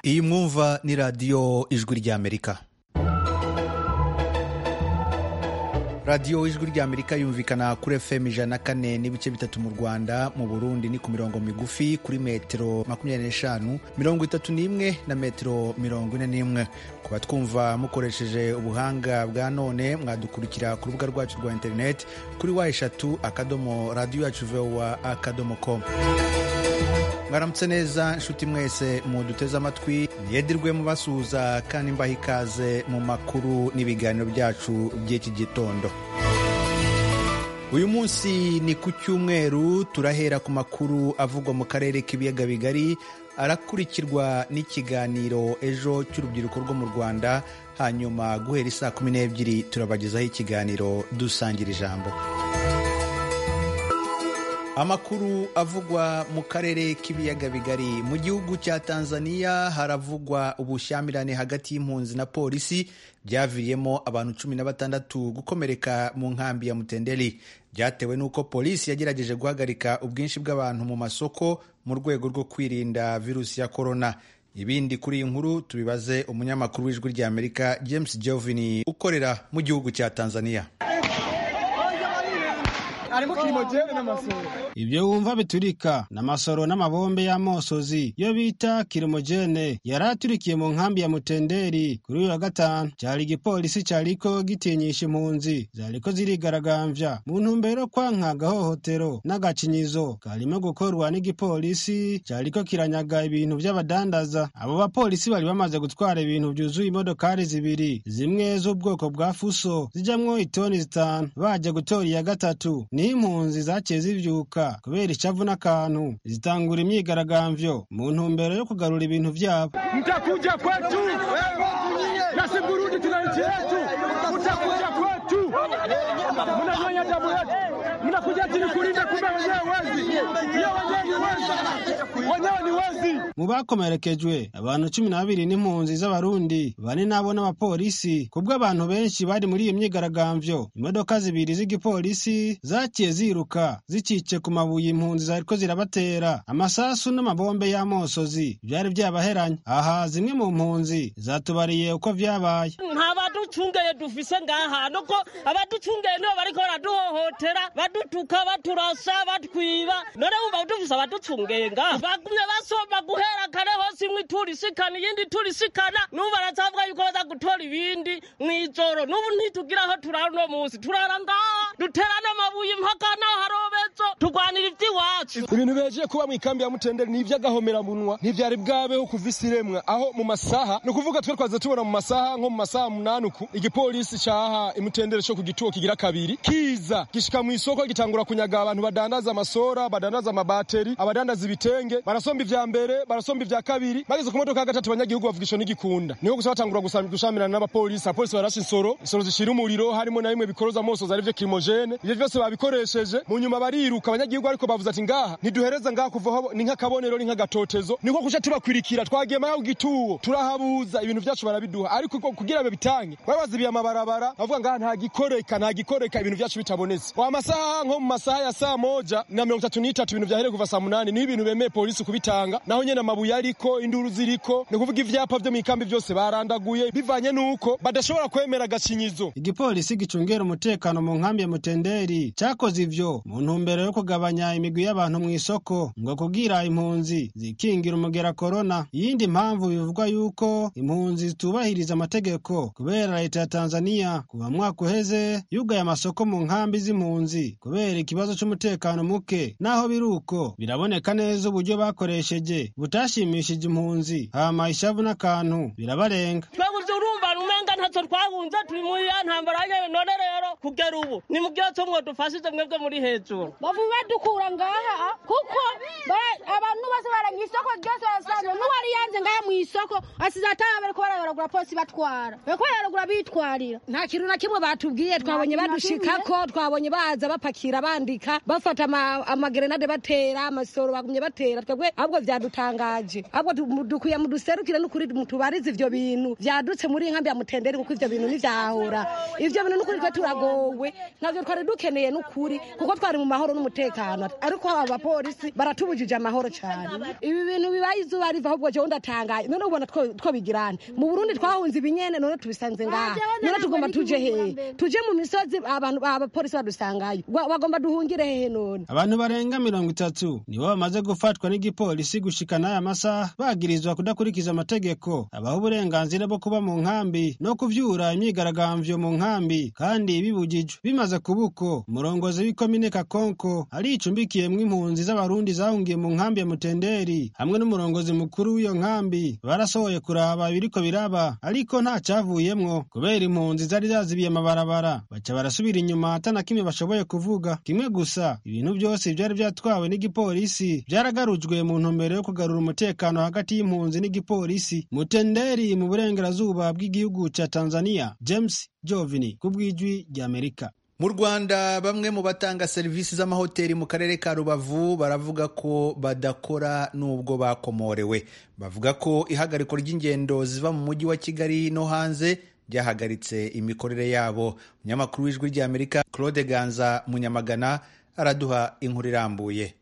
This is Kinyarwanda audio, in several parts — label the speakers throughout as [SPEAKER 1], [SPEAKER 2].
[SPEAKER 1] iyi mwumva ni radiyo ijwi ry'amerika radiyo ijwi ry'amerika yumvikana kuri fm ijana na kane n'ibice bitatu mu rwanda mu burundi ni ku mirongo migufi kuri metero makumyabiri n'eshanu mirongo itatu n'imwe na metero mirongo ine n'imwe kuba twumva mukoresheje ubuhanga bwa none mwadukurikira ku rubuga rwacu rwa interineti kuri wa eshatu akadomo radiyo yacu vowa akadomo komu mwaramutse neza nshuti mwese muduteze amatwi yedirwe mubasuhuza kandi mbaha ikaze mu makuru n'ibiganiro byacu by'iki gitondo uyu munsi ni ku cyumweru turahera ku makuru avugwa mu karere k'ibiyaga bigari arakurikirwa n'ikiganiro ejo cy'urubyiruko rwo mu rwanda hanyuma guhera isaa kumi n'ebyiri turabagezaho ikiganiro dusangira ijambo amakuru avugwa mu karere k'ibiyaga bigari mu gihugu cya tanzania haravugwa ubushyamirane hagati y'impunzi na polisi byaviriyemo abantu cumi na batandatu gukomereka mu nkambi ya mutenderi byatewe n'uko polisi yagerageje guhagarika ubwinshi bw'abantu mu masoko mu rwego rwo kwirinda virusi ya korona ibindi kuri iyi nkuru tubibaze umunyamakuru w'ijwi ry'amerika james jovin ukorera mu gihugu cya tanzania
[SPEAKER 2] ibyo wumva biturika n'amasoro n'amabombe y'amosozi yo bita kirimogene yari aturikiye mu nkambi ya mutenderi kuri uyu wa gatanu cyari igipolisi cyariko gitinyisha impunzi zariko zirigaragambya mu ntumbero yo kwanka agahohotero n'agakinyizo karimo gukorwa n'igipolisi cyariko kiranyaga ibintu by'abadandaza abo bapolisi bari bamaze gutwara ibintu byuzuye imodokari zibiri zimwe z'ubwoko bwa fuso zijyamwo itoni zitanu bajya gutora iya gatatu niho impunzi zaciye zibyuka kubera icavu n'akantu zitangura imyigaragambyo mu ntumbero yo kugarura ibintu vyabo mtakuja kwetu nasi burundi tuna nchi yetu mtakuja kwetu mnanyonya damu yetu mnakuja tini kulinda kumbe wenyewe wezi iyo wenyewe ni wezi wenyewe ni wezi mu bakomerekejwe abantu cumi na babiri n'impunzi z'abarundi bane nabo n'abapolisi kubwo abantu benshi bari muri iyo myigaragambyo imodoka zibiri z'igipolisi zaciye ziruka zikice ku mabuye impunzi zariko zirabatera amasasu n'amabombe y'amosozi byari byabaheranye aha zimwe mu mpunzi zatubariye uko vyabaye
[SPEAKER 3] nta baducungeye dufise ngaha nuko abaducungeye nibo bariko baraduhohotera badutuka baturasa batwiba none wumva dufise abaducungeye ngaha bagumye basomba guhera kare hose imwe itura isikana iyindi itura isikana nubu barazavuga yuko baza gutora ibindi mw'ijoro nubu ntitugira aho turara uno munsi turara ngaha duterana amabuye mpaka n'aho harobezo turwanira iby'iwacu
[SPEAKER 4] ibintu beje kuba mu ikambi ya mutenderi ni iby'agahomeranwa ntibyari bwabeho kuva isi iremwa aho mu masaha ni ukuvuga twe twaze tubona mu masaha nko mu masaha umunani uku igipolisi cyaha imutenderi cyo ku gituwo kigira kabiri kiza gishika mu isoko gitangura kunyaga abantu badandaza amasora badandaza amabateri abadandaza ibitenge barasomba ivya mbere barasomba ivya kabiri bageze ku modoka ya gatatu abanyagihugu bavugisha n'igikunda niho gusa batangura gushamirana n'abapolisi abapolisi barasha insoro insoro zishira umuriro harimo na bimwe bikoroza amosozi arivyo kirimojene ivyo vyose babikoresheje mu nyuma bariruka abanyagihugu ariko bavuze ati ngaha ntiduhereza ngaha kuvaho ni nk'akabonero ni nk'agatotezo niko kuca tubakwirikira twagiye mayo gituwo turahabuza ibintu byacu barabiduha ariko kugira ngo bitange bari bazibiye amabarabara bavuga ngaha nta gikoreka nta gikoreka ibintu byacu bitabonetse wa masaha nko mu masaha ya saa moja na mirongo itatu n'itatu ibintu byahereye kuva saa munani niho ibintu bemeye polisi kubitanga naho nyene amabuye ariko induru ziriko ni ukuvuga ivyapa vyo mw'ikambi vyose barandaguye bivanye n'uko badashobora kwemera agakinyizo
[SPEAKER 2] igipolisi gicungera umutekano mu nkambi ya mutenderi cakoze ivyo mu ntumbero yo kugabanya imigwi y'abantu mu isoko ngo kubwira impunzi zikingira umugera korona iyindi mpamvu bivugwa yuko impunzi zitubahiriza amategeko kubera leta ya tanzaniya kuva mwaka uheze yugaye amasoko mu nkambi z'impunzi kubera ikibazo c'umutekano muke naho biruko biraboneka neza uburyo bakoresheje butashimishije impunzi hama ishavu n'akantu birabarenga
[SPEAKER 3] ntacyo twahunze turi muri ya ntambara yewe none rero kugera ubu ni mu byose mwo dufashije mwebwe muri hejuru
[SPEAKER 5] bavuye badukura ngaha kuko abantu bose baranye isoko ryose barasanga n'uwari yanze ngaha mu isoko asize ataba bari kuba barayobora polisi batwara bariko barayobora bitwarira
[SPEAKER 6] nta kintu na kimwe batubwiye twabonye badushikako twabonye baza bapakira bandika bafata amagerenade batera amasoro bagumye batera twebwe ahubwo vyadutangaje ahubwo dukwiye muduserukire n'ukuri mutubarize ivyo bintu vyadutse muri nkambi ya mutenderi kuko ibyo bintu ntibyahora ibyo bintu n'ukuri twe turagowe ntabyo twari dukeneye n'ukuri kuko twari mu mahoro n'umutekano ariko aba bapolisi baratubujije amahoro cyane ibi bintu bibaye izuba riva ahubwo jewe ndatangaye none ubona two two bigirane mu burundi twahunze ibinyene none tubisanze ngaha none tugomba tuje hehe tuje mu misozi abantu abapolisi badusangayo Wa- bagomba duhungire hehe none
[SPEAKER 2] abantu barenga mirongo itatu nibo bamaze gufatwa n'igipolisi gushika n'aya masaha bagirizwa kudakurikiza amategeko abaha uburenganzira bwo kuba mu nkambi no kuvyura imyigaragambyo mu nkambi kandi bibujijwe bimaze kubuko umurongozi w'ikomine kakonko aricumbikiyemwo impunzi z'abarundi zahungiye mu nkambi ya mutenderi hamwe n'umurongozi mukuru w'iyo nkambi barasohoye kuraba ibiriko biraba ariko nta cavuyemwo kubera impunzi zari zazibiye amabarabara baca barasubira inyuma ata na kimwe bashoboye kuvuga kimwe gusa ibintu byose byari byatwawe n'igipolisi byaragarujwe mu ntumbero yo kugarura umutekano hagati y'impunzi n'igipolisi mutenderi mu burengerazuba bw'igihugu ca tanzania james jovini ku bw'ijwi ry'amerika
[SPEAKER 1] mu rwanda bamwe mu batanga serivisi z'amahoteli mu karere ka rubavu baravuga ko badakora n'ubwo bakomorewe bavuga ko ihagariko ry'ingendo ziva mu mujyi wa kigali no hanze ryahagaritse imikorere yabo umunyamakuru w'ijwi ry'amerika claude ganza munyamagana araduha inkuru irambuye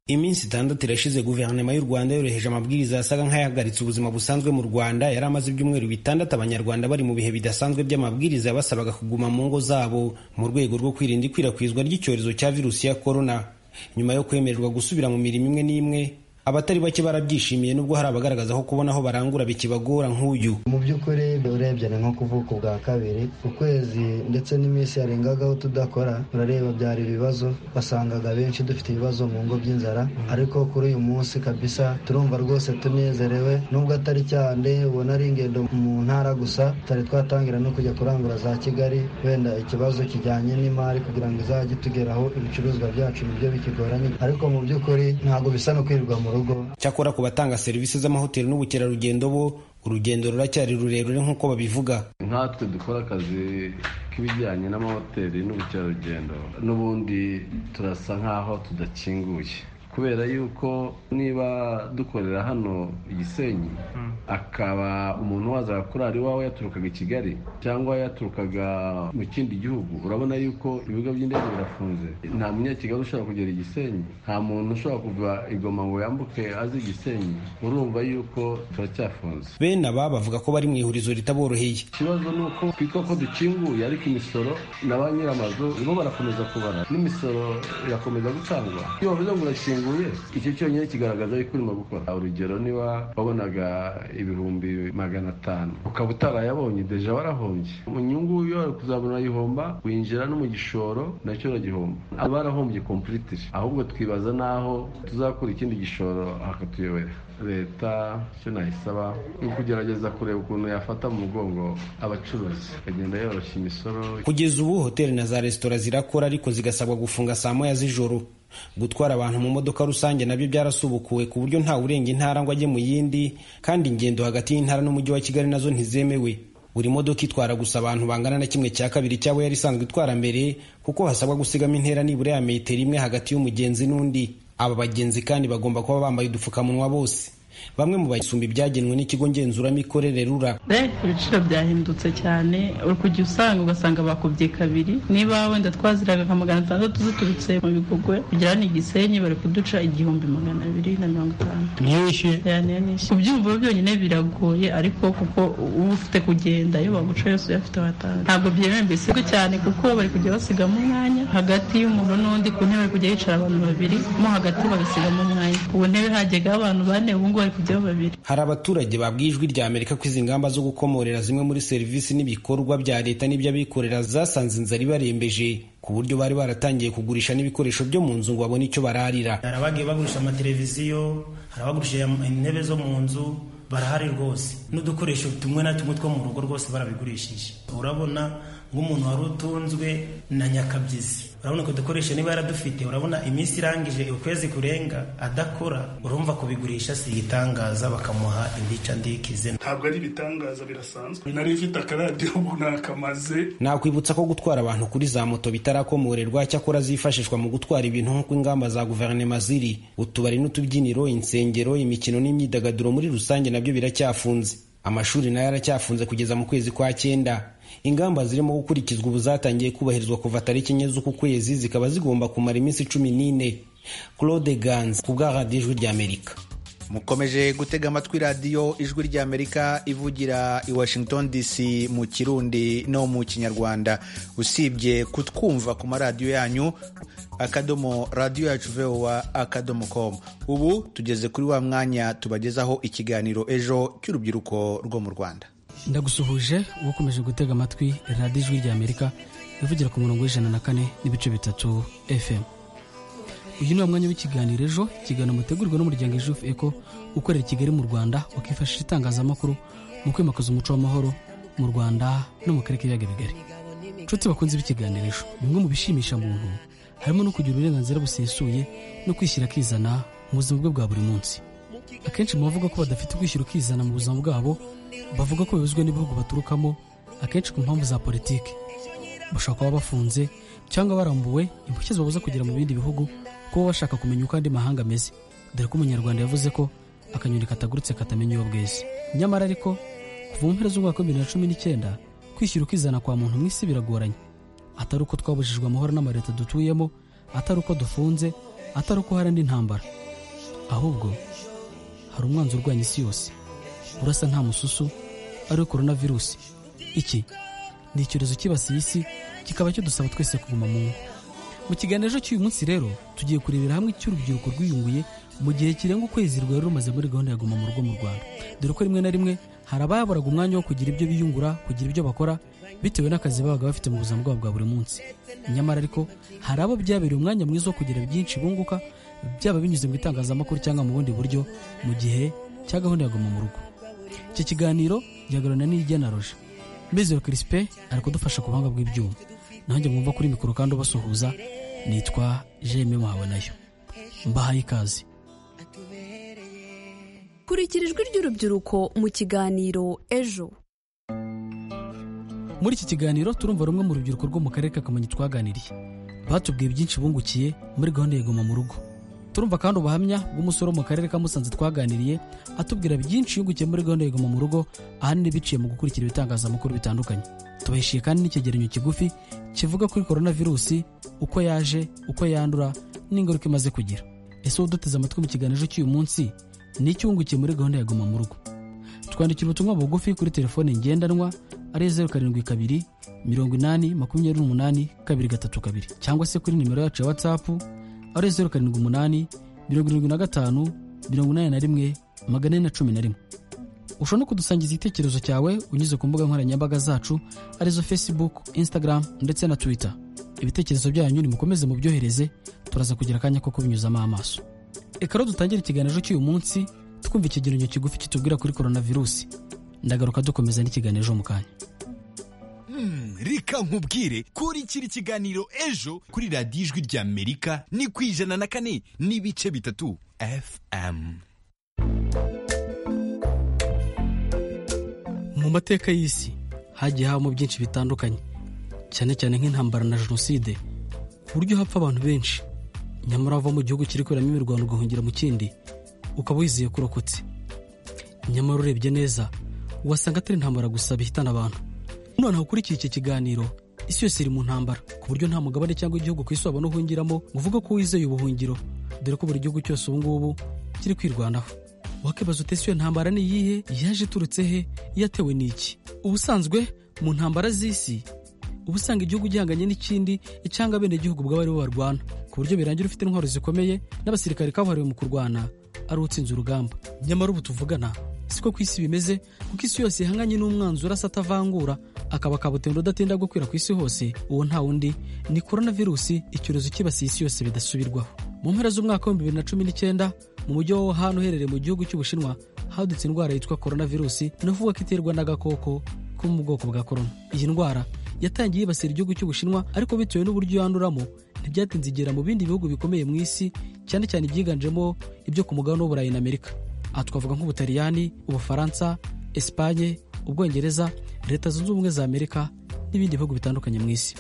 [SPEAKER 7] iminsi itandatu irashize guverinoma y'u rwanda yoroheje amabwiriza yasaga nk'ayahagaritse ubuzima busanzwe mu rwanda yari amaze ibyumweru bitandatu abanyarwanda bari mu bihe bidasanzwe by'amabwiriza yabasabaga kuguma mu ngo zabo mu rwego rwo kwirinda ikwirakwizwa ry'icyorezo cya virusi ya korona nyuma yo kwemererwa gusubira mu mirimo imwe n'imwe abatari bake barabyishimiye nubwo hari abagaragaza ko kubona aho barangura bikibagora nk'uyu
[SPEAKER 8] mu by'ukuri urebye ni nko kuvuka ubwa kabiri ukwezi ndetse n'iminsi yarengagaho tudakora urareba byari ibibazo wasangaga benshi dufite ibibazo mu ngo by'inzara ariko kuri uyu munsi kabisa turumva rwose tunezerewe nubwo atari cyane ubona ari ingendo mu ntara gusa tutari twatangira no kujya kurangura za kigali wenda ikibazo kijyanye n'imari kugira ngo izajye itugeraho ibicuruzwa byacu nibyo bikigoranye ariko mu by'ukuri ntabwo bisa no kwirirwa mu rugo
[SPEAKER 7] cyakora ku batanga serivisi z'amahoteli n'ubukerarugendo bo urugendo ruracyari rurerure nk'uko babivuga
[SPEAKER 9] nkatwe dukora akazi k'ibijyanye n'amahoteli n'ubukerarugendo n'ubundi turasa nk'aho tudakinguye kubera yuko niba dukorera hano i gisenyi akaba umuntu waza kurara iwawe yaturukaga i kigali cyangwa yaturukaga mu kindi gihugu urabona yuko ibigo by'indege birafunze nta munyakigali ushobora kugera i gisenyi nta muntu ushobora kuva i goma ngo yambuke azi i gisenyi urumva yuko turacyafunze
[SPEAKER 7] bene aba bavuga ko bari mu ihurizo ritaboroheye
[SPEAKER 9] ikibazo ni uko twitwa ko dukinguye ariko imisoro na ba nyir'amazu bo barakomeza kubara n'imisoro irakomeza gutangwa iyo bavuze ngo urakinguye icyo cyonyine kigaragaza yuko urimo gukora urugero niba wabonaga ibihumbi magana atanu ukaba utarayabonye deja warahombye mu nyungu iyo wari kuzabona urayihomba winjira no mu gishoro nacyo uragihomba aba barahombye kompulitiri ahubwo twibaza n'aho tuzakura ikindi gishoro hakatuyobera leta icyo nayisaba ni ukugerageza kureba ukuntu yafata mu mugongo abacuruzi ikagenda yoroshya imisoro
[SPEAKER 7] kugeza ubu hoteli na za resitora zirakora ariko zigasabwa gufunga saa moya z'ijoro gutwara abantu mu modoka rusange nabyo byarasubukuwe ku buryo nta urenga intara ngo ajye mu yindi kandi ingendo hagati y'intara n'umujyi wa kigali nazo ntizemewe buri modoka itwara gusa abantu bangana na kimwe cya kabiri cy'abo yari isanzwe itwara mbere kuko hasabwa gusigamo intera nibura ya metero imwe hagati y'umugenzi n'undi aba bagenzi kandi bagomba kuba bambaye udupfukamunwa bose bamwe mu basumba ibyagenwe n'ikigo ngenzuramikorere rura
[SPEAKER 10] ibiciro byahindutse cyane uri kujya usanga ugasanga bakubye kabiri niba wenda twaziraga nka magana atandatu ziturutse mu bigugwe kugera ni igisenyi bari kuduca igihumbi magana abiri na mirongo itanu yani yanishe kubyumva byonyine biragoye ariko kuko uba ufite kugenda iyo baguca yose uyafite watanga ntabwo byemewe mbese cyane kuko bari kujya basigamo umwanya hagati y'umuntu n'undi ku ntebe bari kujya hicara abantu babiri mo hagati bagasigamo umwanya ku ntebe hajyaga abantu bane ubu ngubu bari kujyaho babiri
[SPEAKER 7] hari abaturage babwiye ijwi rya amerika ko izi ngamba zo gukomorera zimwe muri serivisi n'ibikorwa bya leta n'iby'abikorera zasanze inzara ibarembeje ku buryo bari baratangiye kugurisha n'ibikoresho byo mu nzu ngo babone icyo bararira
[SPEAKER 11] hari abagiye bagurisha amateleviziyo hari abagurishije intebe zo mu nzu barahari rwose n'udukoresho tumwe na tumwe two mu rugo rwose barabigurishije urabona nk'umuntu wari utunzwe na nyakabyizi urabona ko dukoresha niba yaradufite urabona iminsi irangije ukwezi kurenga adakora urumva kubigurisha si igitangaza bakamuha indica ndikize
[SPEAKER 12] ntabwo ari ibitangaza birasanzwe nari mfite akaradiyo ubu nakamaze
[SPEAKER 7] nakwibutsa ko gutwara abantu kuri za moto bitarakomorerwa cyakora zifashishwa mu gutwara ibintu nk'uko ingamba za guverinoma ziri utubari n'utubyiniro insengero imikino n'imyidagaduro muri rusange nabyo biracyafunze amashuri nayo aracyafunze kugeza mu kwezi kwa cyenda ingamba zirimo gukurikizwa ubu zatangiye kubahirizwa kuva tariki enye z'uku kwezi zikaba zigomba kumara iminsi cumi n'ine claude gans ku bwa radiyo ijwi ry'amerika
[SPEAKER 1] mukomeje gutega amatwi radiyo ijwi ry'amerika ivugira i washington dc mu kirundi no mu kinyarwanda usibye kutwumva ku maradiyo yanyu akadomo radiyo yacu vowa akadomo com ubu tugeze kuri wa mwanya tubagezaho ikiganiro ejo cy'urubyiruko rwo mu rwanda
[SPEAKER 13] ndagusuhuje ukomeje gutega amatwi radiyo ijwi ry'amerika ivugira ku murongo w'ijana na kane n'ibice bitatu fm uyu ni mwanya w'ikiganiro ejo ikiganiro mutegurwa n'umuryango ejofu eko ukorera i kigali mu rwanda wakifashisha itangazamakuru mu kwimakaza umuco w'amahoro mu rwanda no mu karere k'ibiyaga bigari nshuti bakunze b'ikiganiro ejo bimwe mu bishimisha muntu harimo no kugira uburenganzira busesuye no kwishyira akizana mu buzima bwe bwa buri munsi akenshi mu bavuga ko badafite kwishyira ukizana mu buzima bwabo bavuga ko bibuzwe n'ibihugu baturukamo akenshi ku mpamvu za politiki bashobora kuba bafunze cyangwa barambuwe impushya zibabuza kugera mu bindi bihugu kuba bashaka kumenya uko andi mahanga ameze dore ko umunyarwanda yavuze ko akanyoni katagurutse katamenya iyo bweze nyamara ariko kuva mu mpera z'umwaka wa bibiri na cumi n'icyenda kwishyira ukizana kwa muntu mu isi biragoranye atari uko twabujijwe amahoro n'amareta dutuyemo atari uko dufunze atari uko hari indi ntambara ahubwo hari umwanzi urwanya isi yose urasa nta mususu ariwe korona virusi iki ni icyorezo kibasiye isi kikaba cyadusaba twese kuguma mu ngo mu kiganiro ejo cy'uyu munsi rero tugiye kurebera hamwe icyo urubyiruko rwiyunguye mu gihe kirenga ukwezi rwari rumaze muri gahunda ya guma mu rugo mu rwanda dore ko rimwe na rimwe hari abayaburaga umwanya wo kugira ibyo biyungura kugira ibyo bakora bitewe n'akazi babaga bafite mu buzima bwabo bwa buri munsi nyamara ariko hari abo byabereye umwanya mwiza wo kugira byinshi bunguka byaba binyuze mu itangazamakuru cyangwa mu bundi buryo mu gihe cya gahunda ya guma mu rugo iki kiganiro gihagararana n'ijya na roje mbizero kirisipe ari kudufasha ku buhanga bw'ibyuma nanjye mwumva kuri mikoro kandi ubasuhuza nitwa jeme muhabonayo mbahaye ikaze
[SPEAKER 14] kurikira ijwi ry'urubyiruko mu kiganiro ejo
[SPEAKER 13] muri iki kiganiro turumva rumwe mu rubyiruko rwo mu karere ka kamonyi twaganiriye batubwiye byinshi bungukiye muri gahunda ya guma mu rugo turumva kandi ubuhamya bw'umusore wo mu karere ka musanze twaganiriye atubwira byinshi yungukiye muri gahunda ya guma mu rugo ahanini biciye mu gukurikira ibitangazamakuru bitandukanye tubahishije kandi n'icyegeranyo kigufi kivuga kuri korona virusi uko yaje uko yandura n'ingaruka imaze kugira ese wowe uduteze amatwi mu kiganiro cy'uyu munsi ni icyungukiye muri gahunda ya guma mu rugo twandikira ubutumwa bugufi kuri telefone ngendanwa ari zeru karindwi kabiri mirongo inani makumyabiri n'umunani kabiri gatatu kabiri cyangwa se kuri nimero yacu ya watsapu ari zeru karindwi umunani mirongo irindwi na gatanu mirongo inani na rimwe magana ane na cumi na rimwe ushobora no kudusangiza igitekerezo cyawe unyuze ku mbuga nkoranyambaga zacu arizo facebook instagram ndetse na twitter ibitekerezo byanyu nimukomeze mubyohereze turaza kugira akanya ko kubinyuzamo amaso reka rero dutangire ikiganiro cy'uyu munsi twumva ikigereranyo kigufi kitubwira kuri korona virusi ndagaruka dukomeza n'ikiganiro mu kanya
[SPEAKER 15] reka nkubwire kurikira ikiganiro ejo kuri radiyo ijwi ry'amerika ni ku ijana na kane n'ibice bitatu fm
[SPEAKER 13] mu mateka y'isi hagiye habamo byinshi bitandukanye cyane cyane nk'intambara na jenoside ku buryo hapfa abantu benshi nyamara wava mu gihugu kiri kuberamo imirwano ugahungira mu kindi ukaba wizeye ko urokotse nyamara urebye neza wasanga atari intambara gusa bihitana abantu noneho ukurikiye iki kiganiro isi yose iri mu ntambara ku buryo nta mugabane cyangwa igihugu ku isi wabona uhungiramo ngo uvuge ko wizeye ubuhungiro dore ko buri gihugu cyose ubu ngubu kiri kwirwanaho wakibaza utese iyo ntambara ni iyihe yaje iturutse he yatewe n'iki ubusanzwe mu ntambara z'isi uba usanga igihugu gihanganye n'ikindi cyangwa abenegihugu ubwabo aribo barwana ku buryo birangira ufite intwaro zikomeye n'abasirikare kabuhariwe mu kurwana ari utsinze urugamba nyamara ubu tuvugana siko ku isi bimeze kuko isi yose ihanganye n'umwanzi urasa atavangura akaba kabutende udatinda gukwira ku isi hose uwo nta wundi ni korona virusi icyorezo kibasiye isi yose bidasubirwaho mu mpera z'umwaka wa bibiri na cumi n'icyenda mu mujyi wa Wuhan uherereye mu gihugu cy'ubushinwa hadutse indwara yitwa korona virusi inavugwa ko iterwa n'agakoko ko mu bwoko bwa korona iyi ndwara yatangiye yibasira igihugu cy'ubushinwa ariko bitewe n'uburyo yanduramo ntibyatinze igera mu bindi bihugu bikomeye mu isi cyane cyane ibyiganjemo ibyo ku mugabane w'uburayi na amerika aha twavuga nk'ubutaliyani ubufaransa esipanye ubwongereza leta zunze ubumwe za amerika n'ibindi bihugu bitandukanye mu isi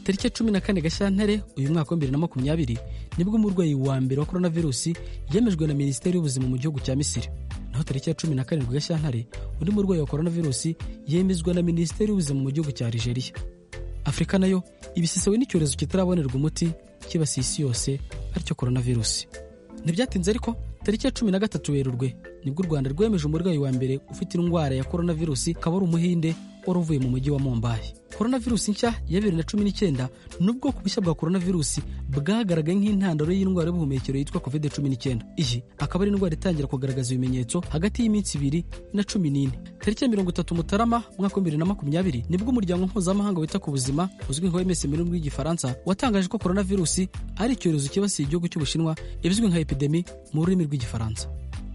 [SPEAKER 13] tariki ya cumi na kane gashyantare uyu mwaka wa bibiri na makumyabiri nibwo umurwayi wa mbere wa korona virusi yemejwe na minisiteri y'ubuzima mu gihugu cya misiri naho tariki ya cumi na karindwi gashyantare undi murwayi wa coronavirus yemezwa na minisiteri y'ubuzima mu gihugu cya Algeria afurika nayo ibisisewe n'icyorezo kitarabonerwa umuti kibasiye isi yose aricyo coronavirus ntibyatinze ariko tariki ya cumi na gatatu werurwe nibwo u rwanda rwemeje umurwayi wa mbere ufite indwara ya coronavirus akaba ari umuhinde wari uvuye mu mujyi wa mombayi coronavirus nshya ya bibiri na cumi n'icyenda ni ubwoko bushya bwa coronavirus bwagaragaye nk'intandaro y'indwara y'ubuhumekero yitwa covid cumi n'icyenda iyi akaba ari indwara itangira kugaragaza ibimenyetso hagati y'iminsi ibiri na cumi n'ine tariki ya mirongo itatu mutarama umwaka wa bibiri na makumyabiri nibwo umuryango mpuzamahanga wita ku buzima uzwi nka oms mu rurimi rw'igifaransa watangaje ko coronavirus ari icyorezo cyibasiye igihugu cy'ubushinwa ibizwi nka epidemi mu rurimi rw'igifaransa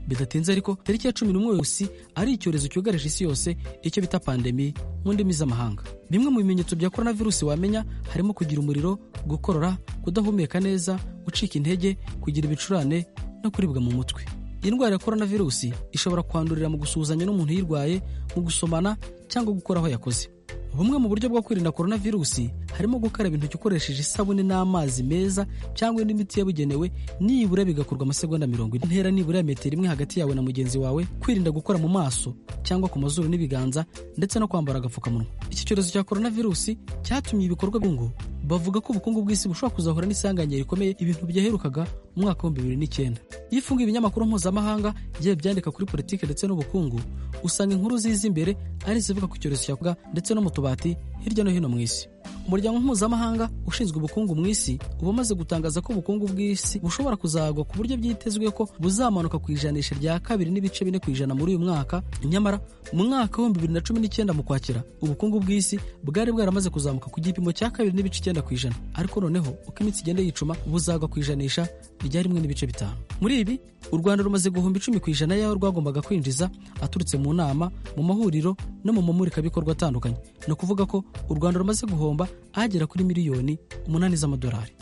[SPEAKER 13] bidatinze ariko tariki ya cumi n'umwe wese ari icyorezo cyugarije isi yose icyo bita pandemi mu ndimi z'amahanga bimwe mu bimenyetso bya coronavirus wamenya harimo kugira umuriro gukorora kudahumeka neza gucika intege kugira ibicurane no kuribwa mu mutwe iyi ndwara ya coronavirus ishobora kwandurira mu gusuhuzanya n'umuntu uyirwaye mu gusomana cyangwa gukora aho yakoze bumwe mu buryo bwo kwirinda coronavirus harimo gukaraba intoki ukoresheje isabune n'amazi meza cyangwa indi miti yabugenewe nibura bigakorwa amasegonda mirongo ine intera nibura ya metero imwe hagati yawe na mugenzi wawe kwirinda gukora mu maso cyangwa ku mazuru n'ibiganza ndetse no kwambara agapfukamunwa iki cyorezo cya coronavirus cyatumye ibikorwa by'ubukungu bavuga ko ubukungu bw'isi bushobora kuzahura n'isanganywe rikomeye ibintu byaherukaga mu mwaka w'ibihumbi bibiri n'icyenda iyo ufunguye ibinyamakuru mpuzamahanga igihe byandika kuri politiki ndetse n'ubukungu usanga inkuru ziza imbere ari izivuga ku cyorezo cya ndetse no mu tubati hirya no hino mu isi umuryango mpuzamahanga ushinzwe ubukungu mu isi uba umaze gutangaza ko ubukungu bw'isi bushobora kuzagwa ku buryo byitezwe ko buzamanuka ku ijanisha rya kabiri n'ibice bine ku ijana muri uyu mwaka nyamara mu mwaka w'ibihumbi bibiri na cumi n'icyenda mu kwakira ubukungu bw'isi bwari bwaramaze kuzamuka ku gipimo cya kabiri n'ibice icyenda ku ijana ariko noneho uko iminsi igenda yicuma buzagwa ku ijanisha rya rimwe n'ibice bitanu muri ibi u rwanda rumaze guhumba icumi ku ijana y'aho rwagombaga kwinjiza aturutse mu nama mu mahuriro no mu mamurikabikorwa atandukanye ni ukuvuga ko u rwanda rumaze guhomba agera kuri miliyoni umunani z'amadolari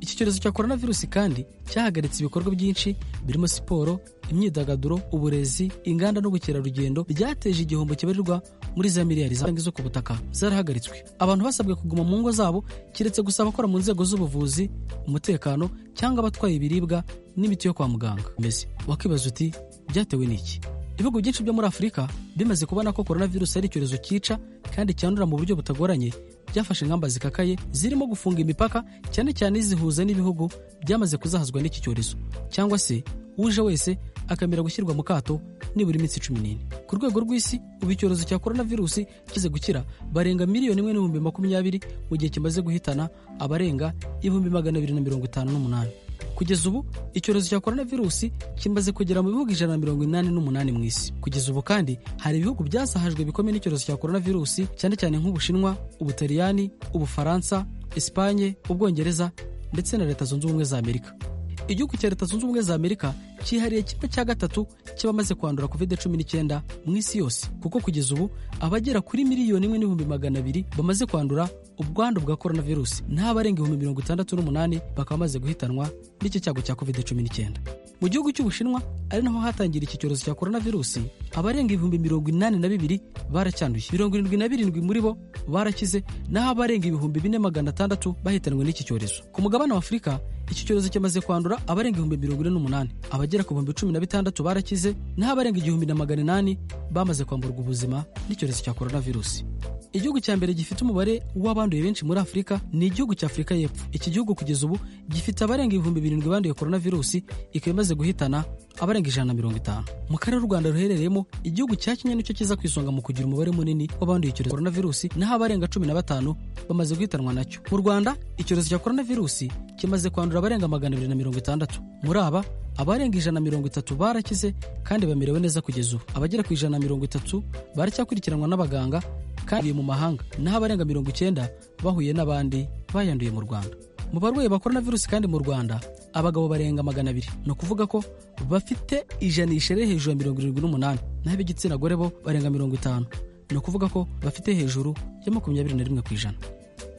[SPEAKER 13] iki cyorezo cya coronavirus kandi cyahagaritse ibikorwa byinshi birimo siporo imyidagaduro uburezi inganda n'ubukerarugendo byateje igihombo kibarirwa muri za miliyari zo ku butaka zarahagaritswe abantu basabwe kuguma mu ngo zabo keretse gusa abakora mu nzego z'ubuvuzi umutekano cyangwa abatwaye ibiribwa n'imiti yo kwa muganga mbese wakibaza uti byatewe n'iki ibihugu byinshi byo muri afurika bimaze kubona ko coronavirus ari icyorezo cyica kandi cyandura mu buryo butagoranye byafashe ingamba zikakaye zirimo gufunga imipaka cyane cyane zihuza n'ibihugu byamaze kuzahazwa n'iki cyorezo cyangwa se uje wese akamera gushyirwa mu kato nibura iminsi cumi n'ine ku rwego rw'isi ubu icyorezo cya coronavirus kize gukira barenga miliyoni imwe n'ibihumbi makumyabiri mu gihe kimaze guhitana abarenga ibihumbi magana abiri na mirongo itanu n'umunani kugeza ubu icyorezo cya coronavirus kimaze kugera mu bihugu ijana na mirongo inani n'umunani mu isi kugeza ubu kandi hari ibihugu byasahajwe bikomeye n'icyorezo cya coronavirus cyane cyane nk'ubushinwa ubutaliyani ubufaransa esipanye ubwongereza ndetse na leta zunze ubumwe za amerika igihugu cya leta zunze ubumwe za amerika cyihariye kimwe cya gatatu cy'abamaze kwandura covid cumi n'icyenda mu isi yose kuko kugeza ubu abagera kuri miliyoni imwe n'ibihumbi magana abiri bamaze kwandura ubwandu bwa coronavirus n'abarenga ibihumbi mirongo itandatu n'umunani bakaba bamaze guhitanwa n'iki cyago cya covid cumi n'icyenda mu gihugu cy'ubushinwa ari naho hatangira iki cyorezo cya coronavirus abarenga ibihumbi mirongo inani na bibiri baracyanduye mirongo irindwi na birindwi muri bo barakize naho abarenga ibihumbi bine magana atandatu bahitanwe n'iki cyorezo ku mugabane wa afurika iki cyorezo kimaze kwandura abarenga ibihumbi mirongo ine n'umunani abagera ku bihumbi cumi na bitandatu barakize naho abarenga igihumbi na magana inani bamaze kwamburwa ubuzima n'icyorezo cya coronavirus igihugu cya mbere gifite umubare w'abanduye benshi muri afurika ni igihugu cya afurika y'epfo iki gihugu kugeza ubu gifite abarenga ibihumbi birindwi banduye coronavirus ikaba imaze guhitana abarenga ijana na mirongo itanu mu karere u rwanda ruherereyemo igihugu cya kenya nicyo kiza ku isonga mu kugira umubare munini w'abanduye icyorezo coronavirus naho abarenga cumi na batanu bamaze guhitanwa nacyo mu rwanda icyorezo cya coronavirus kimaze kwandura abarenga magana abiri na mirongo itandatu muri aba abarenga ijana na mirongo itatu barakize kandi bamerewe neza kugeza ubu abagera ku ijana na mirongo itatu baracyakurikiranwa n'abaganga kandi mu mahanga naho abarenga mirongo icyenda bahuye n'abandi bayanduye mu rwanda mu barwayi ba coronavirus kandi mu rwanda abagabo barenga magana abiri ni ukuvuga ko bafite ijanisha riri hejuru ya mirongo irindwi n'umunani naho ab'igitsina gore bo barenga mirongo itanu ni ukuvuga ko bafite hejuru ya makumyabiri na rimwe ku ijana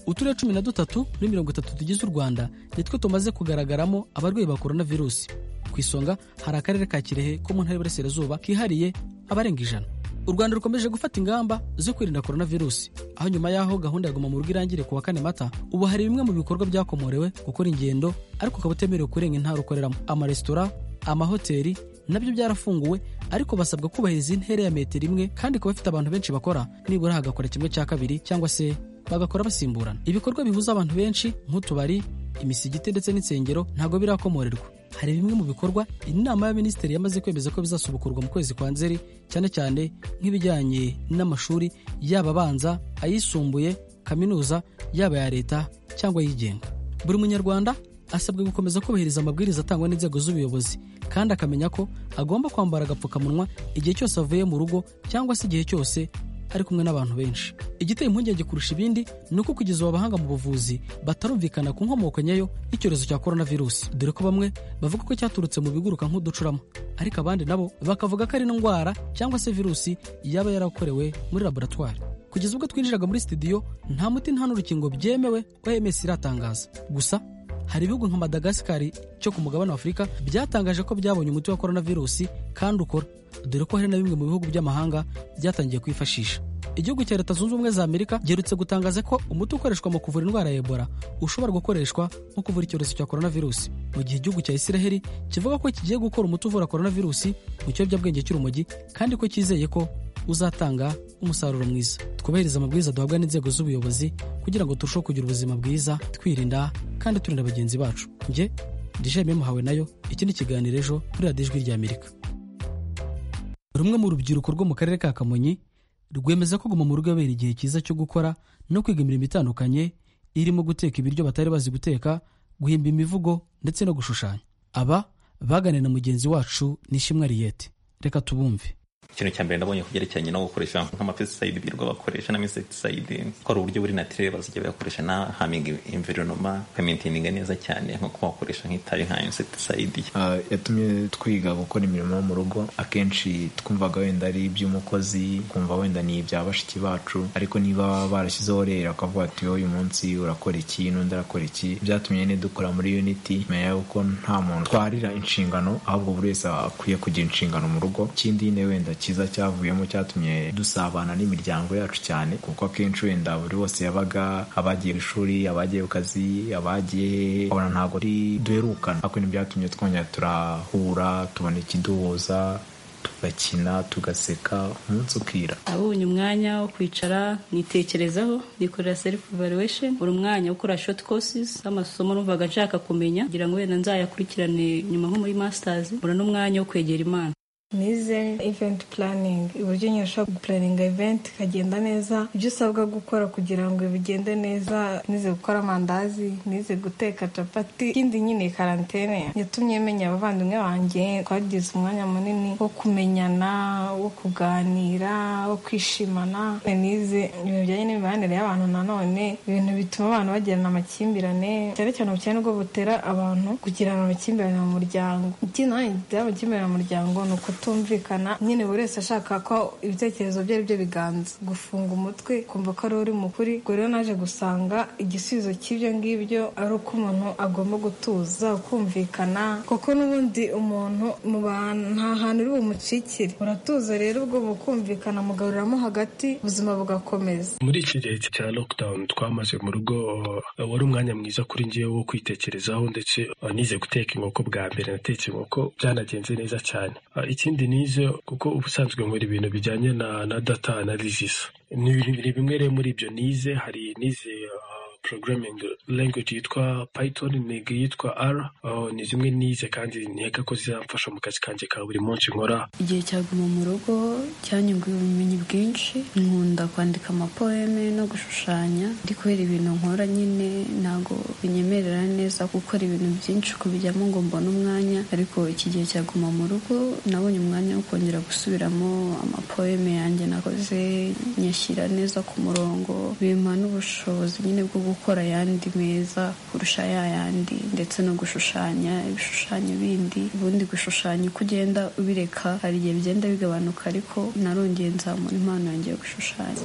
[SPEAKER 13] uturere cumi na dutatu muri mirongo itatu tugize u rwanda nitwo tumaze kugaragaramo abarwayi ba coronavirus ku isonga hari akarere ka kirehe ko mu ntara y'uburasirazuba kihariye abarenga ijana u rwanda rukomeje gufata ingamba zo kwirinda coronavirus aho nyuma y'aho gahunda ya guma mu rugo irangire ku wa kane mata ubu hari bimwe mu bikorwa byakomorewe gukora ingendo ariko ukaba utemerewe kurenga intara ukoreramo amaresitora amahoteli nabyo byarafunguwe ariko basabwa kubahiriza intera ya metero imwe kandi kuba bafite abantu benshi bakora nibura hagakora kimwe cya kabiri cyangwa se bagakora basimburana ibikorwa bihuza abantu benshi nk'utubari imisigiti ndetse n'insengero ntabwo birakomorerwa hari bimwe mu bikorwa inama y'abaminisitiri yamaze kwemeza ko bizasubukurwa mu kwezi kwa nzeri cyane cyane nk'ibijyanye n'amashuri yaba abanza ayisumbuye kaminuza yaba aya leta cyangwa ayigenga buri munyarwanda asabwa gukomeza kubahiriza amabwiriza atangwa n'inzego z'ubuyobozi kandi akamenya ko agomba kwambara agapfukamunwa igihe cyose avuye mu rugo cyangwa se igihe cyose ari kumwe n'abantu benshi igiteye impungenge kurusha ibindi ni uko kugeza ubu abahanga mu buvuzi batarumvikana ku nkomoko nyayo y'icyorezo cya korona virusi dore ko bamwe bavuga ko cyaturutse mu biguruka nk'uducurama ariko abandi nabo bakavuga ko ari indwara cyangwa se virusi yaba yarakorewe muri laboratwari kugeza ubwo twinjiraga muri sitidiyo nta muti nta n'urukingo byemewe oms iratangaza gusa hari ibihugu nka madagasikari cyo ku mugabane wa afurika byatangaje ko byabonye umuti wa korona virusi kandi ukora dore ko hari na bimwe mu bihugu by'amahanga byatangiye kwifashisha igihugu cya leta zunze ubumwe za amerika giherutse gutangaza ko umuti ukoreshwa mu kuvura indwara ya ebola ushobora gukoreshwa nko kuvura icyorezo cya korona virusi mu gihe igihugu cya israheli kivuga ko kigiye gukora umuti uvura korona virusi mu kiyobyabwenge cy'urumogi kandi ko cyizeye ko uzatanga umusaruro mwiza twubahiriza amabwiriza duhabwa n'inzego z'ubuyobozi kugira ngo turusheho kugira ubuzima bwiza twirinda kandi turinda bagenzi bacu njye ndishimiye yemuhawe nayo iki ni ikiganiro ejo kuri radiyo ijwi rya amerika rumwe mu rubyiruko rwo mu karere ka kamonyi rwemeza ko guma mu rugo abera igihe cyiza cyo gukora no kwiga imirimo itandukanye irimo guteka ibiryo batari bazi guteka guhimba imivugo ndetse no gushushanya aba baganira na mugenzi wacu nishimwe ariyete reka tubumve
[SPEAKER 16] ikintu cya mbere ndabonye kubyerekeranye no gukoresha nk'amapesayidi birirwa bakoresha n'amisetisayidi ko ari uburyo buri natirere bazajya bakoresha na haminga imveronoma ukamintininga neza cyane nko kuba wakoresha nk'itabi nka insetisayidi
[SPEAKER 17] yatumye twiga gukora imirimo yo mu rugo akenshi twumvaga wenda ari iby'umukozi kumva wenda ni ibya bashiki bacu ariko niba barashyizeho rero akavuga ati uyu munsi urakora iki n'undi arakora iki byatumye nyine dukora muri uniti menya yuko nta muntu twarira inshingano ahubwo buri wese akwiye kugira inshingano mu rugo ikindi wenda cyiza cyavuyemo cyatumye dusabana n'imiryango yacu cyane kuko akenshi wenda buri wese yabaga abagiye ishuri abagiye ku kazi abagiye abona ntabwo duherukana ariko byatumye twongera turahura tubona ikiduhuza tugakina tugaseka umunsi ukira
[SPEAKER 18] abonye umwanya wo kwicara nitekerezaho nikorera selifu valuwesheni buri mwanya ukora shoti kosisi z'amasomo numvaga nshaka kumenya kugira ngo wenda nzayakurikirane nyuma nko muri masitazi mbona n'umwanya wo kwegera imana
[SPEAKER 19] nize eventi puraningi uburyo nyine ushobora gupuraninga eventi ikagenda neza ibyo usabwa gukora kugira ngo bigende neza nize gukora amandazi nize guteka capati ikindi nyine karantene yatumye menya abavandimwe banjye twagize umwanya munini wo kumenyana wo kuganira wo kwishimana nize ibintu bijyanye n'imibanire y'abantu nanone ibintu bituma abantu bagirana amakimbirane cyane cyane ubukene bwo butera abantu kugirana amakimbirane mu muryango ikindi nanone gitera amakimbirane mu muryango ni uko kutumvikana nyine buri wese ashaka ko ibitekerezo bye ari byo biganza gufunga umutwe kumva ko ari uri mukuri ubwo rero naje gusanga igisubizo cy'ibyo ngibyo ari uko umuntu agomba gutuza ukumvikana kuko n'ubundi umuntu mu bantu nta hantu uri bumucikire uratuza rero ubwo mukumvikana mugaruramo hagati ubuzima bugakomeza
[SPEAKER 20] muri iki gihe cya lockdown twamaze mu rugo wari umwanya mwiza kuri ngewe wo kwitekerezaho ndetse nize guteka inkoko bwa mbere natetse inkoko byanagenze neza cyane ikindi nize kuko ubusanzwe nkora ibintu bijyanye na na data analysis ni bimwe rero muri ibyo nize hari nize programming language yitwa python niga yitwa r uh, ni zimwe nize kandi ntega ko zizamfasha mu kazi kanjye ka buri munsi nkora
[SPEAKER 18] igihe cyaguma mu rugo cyanyunguye ubumenyi bwinshi nkunda kwandika amapoeme no gushushanya ndi kubera ibintu nkora nyine ntabwo binyemerera neza gukora ibintu byinshi kubijyamo ngo mbone umwanya ariko iki gihe cyaguma mu rugo nabonye umwanya wo kongera gusubiramo amapoeme yanjye nakoze nyashyira neza ku murongo bimpa n'ubushobozi nyine bwo gukora ayandi meza kurusha ya yandi ndetse no gushushanya ibishushanyo bindi ubundi gushushanya uko ugenda ubireka hari igihe bigenda bigabanuka ariko narongeye nzamura impano yanjye yo gushushanya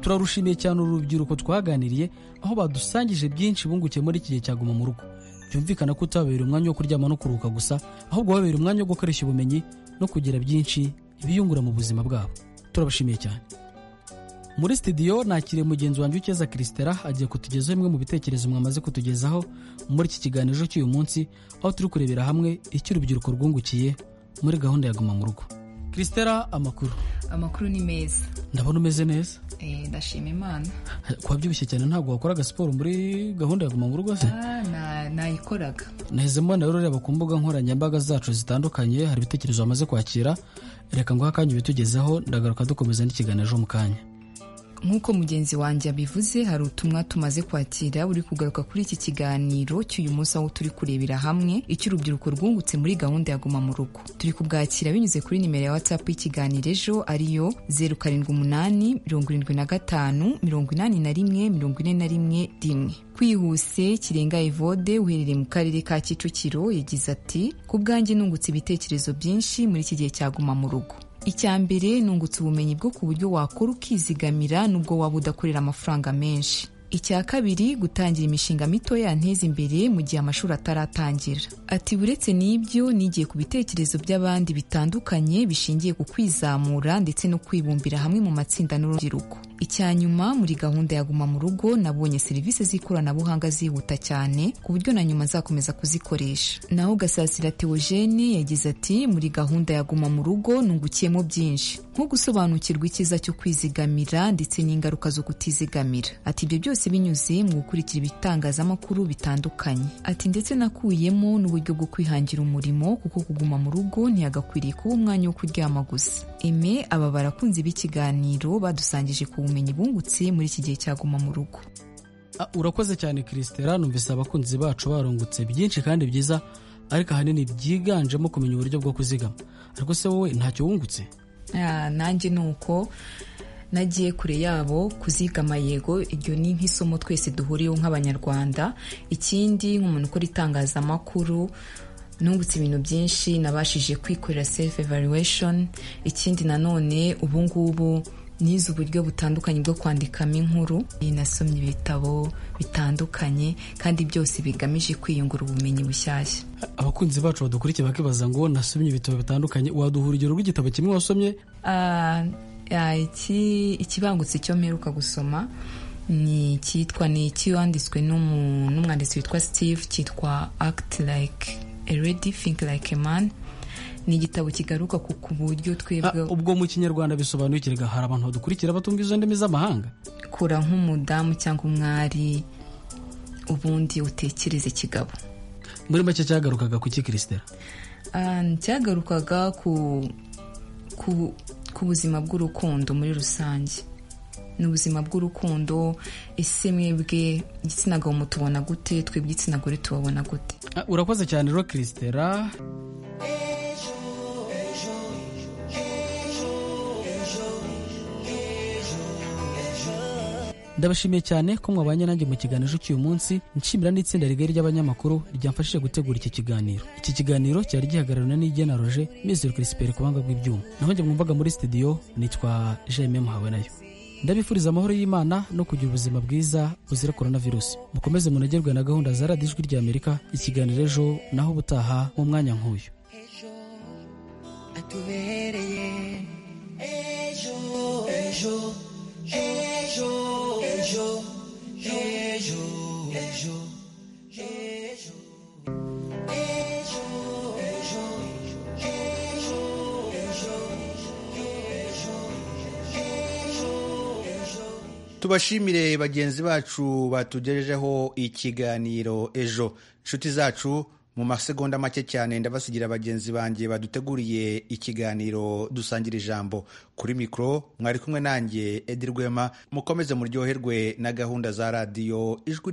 [SPEAKER 13] turarushimiye cyane uru rubyiruko twaganiriye aho badusangije byinshi bungukiye muri iki gihe cyaguma mu rugo byumvikana ko utababereye umwanya wo kuryama no kuruhuka gusa ahubwo wabereye umwanya wo gukoresha ubumenyi no kugira byinshi biyungura mu buzima bwabo turabashimiye cyane muri sitidiyo nakiriye mugenzi wanjye ukeza kirisitera agiye kutugezaho bimwe mu bitekerezo mwamaze kutugezaho muri iki kiganiro cy'uyu munsi aho turi kurebera hamwe icyo urubyiruko rwungukiye muri gahunda ya guma mu rugo kirisitera amakuru
[SPEAKER 21] amakuru ni meza
[SPEAKER 13] ndabona umeze neza
[SPEAKER 21] Eh, ndashima imana
[SPEAKER 13] wabyibushye cyane ntabwo wakoraga siporo muri gahunda ya guma mu rugo se
[SPEAKER 21] Ah, na- nayikoraga
[SPEAKER 13] naheze mbona rero ureba ku mbuga nkoranyambaga zacu zitandukanye hari ibitekerezo bamaze kwakira reka nguhe akanya ubitugezeho ndagaruka dukomeza n'ikiganiro ejo mu kanya
[SPEAKER 21] nk'uko mugenzi wanjye abivuze hari utumwa tumaze kwakira uri kugaruka kuri iki kiganiro cy'uyu munsi aho turi kurebera hamwe icyo urubyiruko rwungutse muri gahunda ya guma mu rugo turi kubwakira binyuze kuri nimero ya whatsapp y'ikiganiro ejo ariyo zeru karindwi umunani mirongo irindwi na gatanu mirongo inani na rimwe mirongo ine na rimwe rimwe kwihuse kirenga evode uherereye mu karere ka kicukiro yagize ati ku bwanjye nungutse ibitekerezo byinshi muri iki gihe cya guma mu rugo icya mbere nungutse ubumenyi bwo ku buryo wakora ukizigamira nubwo waba udakorera amafaranga menshi icya kabiri gutangira imishinga mito yanteza imbere mu gihe amashuri ataratangira ati uretse n'ibyo nigiye ku bitekerezo by'abandi bitandukanye bishingiye ku kwizamura ndetse no kwibumbira hamwe mu matsinda n'urubyiruko icya nyuma muri gahunda ya guma mu rugo nabonye serivisi z'ikoranabuhanga zihuta cyane ku buryo na nyuma nzakomeza kuzikoresha naho gasasira teogene yagize ati muri gahunda ya guma mu rugo nungukiyemo byinshi nko gusobanukirwa icyiza cyo kwizigamira ndetse n'ingaruka zo kutizigamira ati ibyo byose binyuze mu gukurikira ibitangazamakuru bitandukanye ati ndetse nakuyemo n'uburyo bwo kwihangira umurimo kuko kuguma mu rugo ntiyagakwiriye kuba umwanya wo kuryama gusa eme aba barakunze b'ikiganiro badusangije ku bumenyi bungutse muri iki gihe cya guma mu rugo
[SPEAKER 13] Ah, urakoze cyane kirisitera numvise abakunzi bacu barungutse byinshi kandi byiza ariko ahanini byiganjemo kumenya uburyo bwo kuzigama ariko se wowe ntacyo wungutse
[SPEAKER 21] Ah, nanjye ni uko nagiye kure yabo kuzigama yego iryo ni nk'isomo twese duhuriyeho nk'abanyarwanda ikindi nk'umuntu ukora itangazamakuru nungutse ibintu byinshi nabashije kwikorera self evaluation ikindi nanone ubu ngubu nize uburyo butandukanye bwo kwandikamo inkuru nasomye ibitabo bitandukanye kandi byose bigamije kwiyungura ubumenyi bushyashya
[SPEAKER 13] abakunzi bacu badukurikiye bakibaza ngo nasomye ibitabo bitandukanye waduha urugero rw'igitabo kimwe wasomye
[SPEAKER 21] Ah, ah, iki ikibangutse cyo mperuka gusoma ni cyitwa ni icyanditswe n'umu- n'umwanditsi witwa steve cyitwa act like a lady think like a man ni igitabo kigaruka ku ku buryo twebwe
[SPEAKER 13] ubwo mu kinyarwanda bisobanukirwa hari abantu badukurikira batumva izo ndimi z'amahanga
[SPEAKER 21] kura nk'umudamu cyangwa umwari ubundi utekereze kigabo
[SPEAKER 13] muri make cyagarukaga ku iki kirisitera
[SPEAKER 21] Ah, cyagarukaga ku ku ku buzima bw'urukundo muri rusange ni ubuzima bw'urukundo ese mwebwe igitsina gabo mutubona gute twebwe igitsina gore tubabona gute
[SPEAKER 13] Ah, urakoze cyane rero kirisitera ndabashimiye cyane ko mwabanye nanjye mu kiganiro ejo cy'uyu munsi nshimira n'itsinda rigari ry'abanyamakuru ryamfashije gutegura iki kiganiro iki kiganiro cyari gihagarariwe n'ijya na roger mizero kirisiperi ku buhanga bw'ibyuma naho njye mwumvaga muri sitidiyo nitwa jaime muhawe nayo ndabifuriza amahoro y'imana no kugira ubuzima bwiza buzira korona virusi mukomeze munagerwe na gahunda za radiyo ijwi ry'amerika ikiganiro ejo naho ubutaha mu mwanya nk'uyu
[SPEAKER 22] atubereye ejo ejo ejo ejo ejo ejo ejo ejo ejo ejo ejo
[SPEAKER 1] tubashimire bagenzi bacu batugejejeho ikiganiro ejo inshuti zacu mu masegonda make cyane ndabasigira bagenzi banjye baduteguriye ikiganiro dusangira ijambo kuri mikoro mwari kumwe nanjye edi rwema mukomeze muryoherwe na gahunda za radiyo ijwi